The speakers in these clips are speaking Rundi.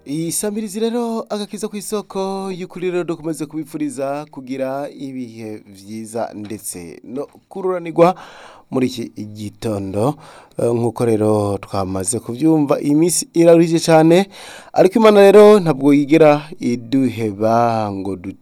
iyi samirizi rero agakiza ku isoko y'ukuri rero dukomeze kubipfuriza kugira ibihe byiza ndetse no kururanirwa muri iki gitondo Eh, nk'uko rero twamaze kubyumva iyi minsi iraruhije cyane ariko imana rero ntabwo yigera iduheba ngo du-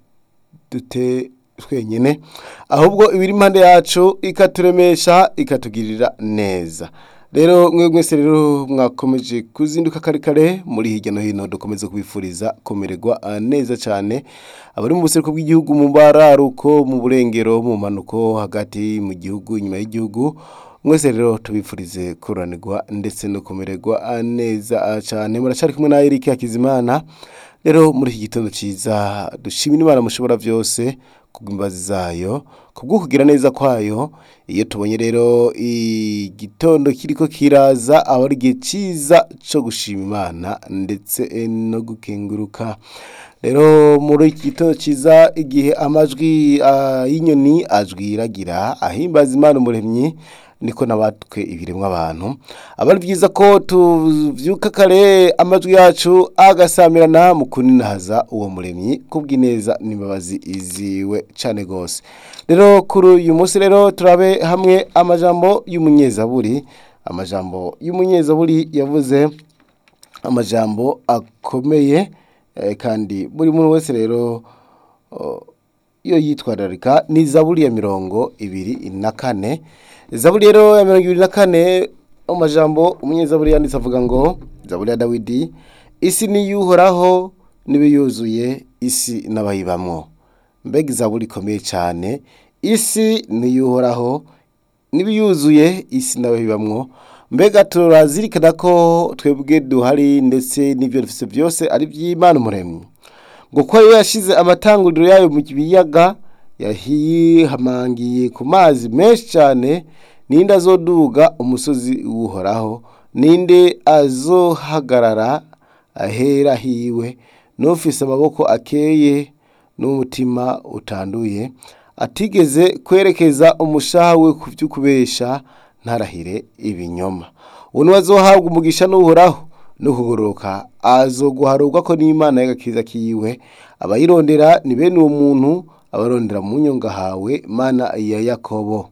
dute twenyine ahubwo ibiri impande yacu ikaturemesha ikatugirira neza rero mwe mwese rero mwakomeje kuzinduka kare kare muri hirya no hino dukomeze kubifuriza kumererwa ah, neza cyane abari mu buseruko bw'igihugu mu bararuko mu burengero mu manuko hagati mu gihugu inyuma y'igihugu mwese rero tubifurize kuranirwa ndetse no kumererwa ah, neza ah, cyane muracari kumwe na Eric Hakizimana rero muri iki gitondo cyiza dushimira imana mushobora byose kubw'imbazi zayo kubw'ukugira neza kwayo iyo tubonye rero igitondo kiriko kiraza aba ari igihe cyiza cyo gushima imana ndetse eh, no gukenguruka rero muri iki gitondo cyiza igihe amajwi ah, y'inyoni ajwiragira ahimbaza imana umuremyi niko nabatwe ibiremwa abantu aba ari byiza ko tuvyuka kare amajwi yacu agasamirana mu kuninahaza uwo muremyi kubw'ineza n'imbabazi iziwe cyane gose rero kuri uyu munsi rero turabe hamwe amajambo y'umunyezaburi amajambo y'umunyezaburi yavuze amajambo akomeye eh, kandi buri muntu wese rero oh, iyo yitwararika ni zaburi ya mirongo ibiri na kane zaburi rero ya mirongo ibiri na kane mu majambo umunyezaburi yanditse avuga ngo zaburi ya dawidi isi niyuhoraho n'ibiyuzuye isi n'abayibamwo mbega izaburi ikomeye cyane isi niyuhoraho n'ibiyuzuye isi n'abayibamwo mbega turazirikana ko twebwe duhari ndetse n'ibyo dufite byose ari iby'imana umuremyi ngo ko we yashize amatanguriro yayo mu biyaga yahihamangiye ku mazi menshi cyane ninde azoduga umusozi uwuhoraho ninde azohagarara ahera hiwe n'ufise amaboko akeye n'umutima utanduye atigeze kwerekeza umushaha we ku by'ukubesha ntarahire ibinyoma uwo niwe azohabwa umugisha n'uhoraho no kugororoka azoguharurwa ko n'imana y'agakiza kiwe abayirondera ni bene uwo muntu abarondera mu nyonga hawe mana ya yakobo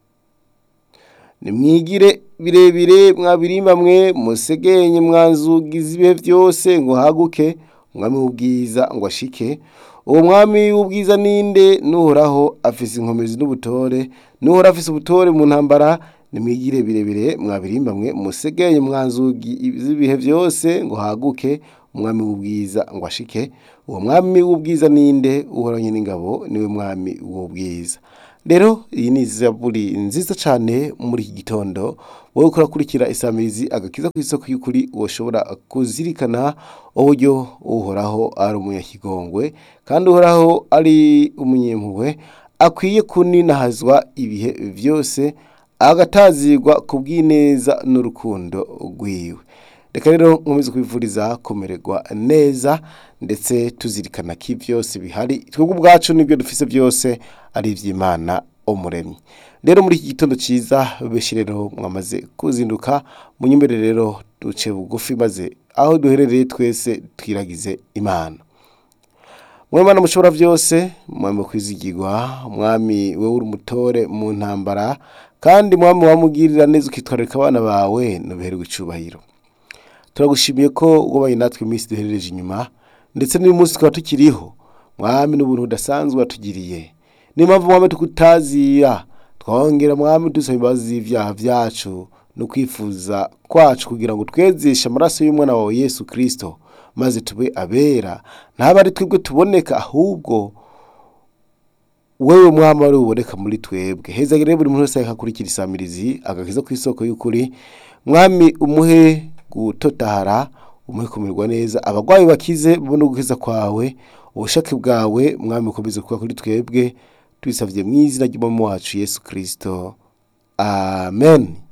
nimwigire birebire mwabirimba mwe musegenye mwanzugiza ibihe byose ngo haguke umwami w'ubwiza ngo ashike uwo mwami w'ubwiza ninde nuhoraho afise inkomezi n'ubutore nuhora afise ubutore mu ntambara nimwigire birebire mwabirimba mwe musegenye mwanzugi z'ibihe byose ngo haguke umwami w'ubwiza ngo ashike uwo mwami w'ubwiza ninde uhoranye n'ingabo niwe mwami w'ubwiza rero iyi ni zaburi nziza cyane muri iki gitondo wowe ukurakurikira isamirizi agakiza ku isoko y'ukuri ushobora kuzirikana uburyo uhoraho ari umunyakigongwe kandi uhoraho ari umunyempuhwe akwiye kuninahazwa ibihe byose agatazirwa ku bw'ineza n'urukundo rwiwe reka rero nkomeze kubivuriza kumererwa neza ndetse tuzirikana ko byose bihari twebwe ubwacu n'ibyo dufise byose ari iby'imana umuremyi rero muri iki gitondo cyiza benshi rero mwamaze kuzinduka munyumere rero duce bugufi maze aho duherereye twese twiragize imana mwemana mushobora byose mwami kwizigirwa mwami wowe uri umutore mu ntambara kandi mwami wamugirira neza ukitwararika abana bawe nubiherwe icubahiro turagushimiye ko wabaye natwe iminsi duherereje inyuma ndetse n'uyu munsi tukaba tukiriho mwami n'ubuntu budasanzwe watugiriye niyo mpamvu mwami tukutazira twongera mwami dusaba imbabazi z'ibyaha byacu no kwifuza kwacu kugira ngo twezeshe amaraso y'umwana wawe yesu kirisito maze tube abera ntabe ari twebwe tuboneka ahubwo wewe mwami wari buboneka muri twebwe heza rero buri muntu wese akakurikira isamirizi agakiza ku isoko y'ukuri mwami umuhe gutotahara umuhe kumererwa neza abarwayi bakize babone gukiza kwawe ubushake bwawe mwami ukomeze kuba kuri twebwe tubisabye mu izina ry'umwami wacu yesu kirisito amen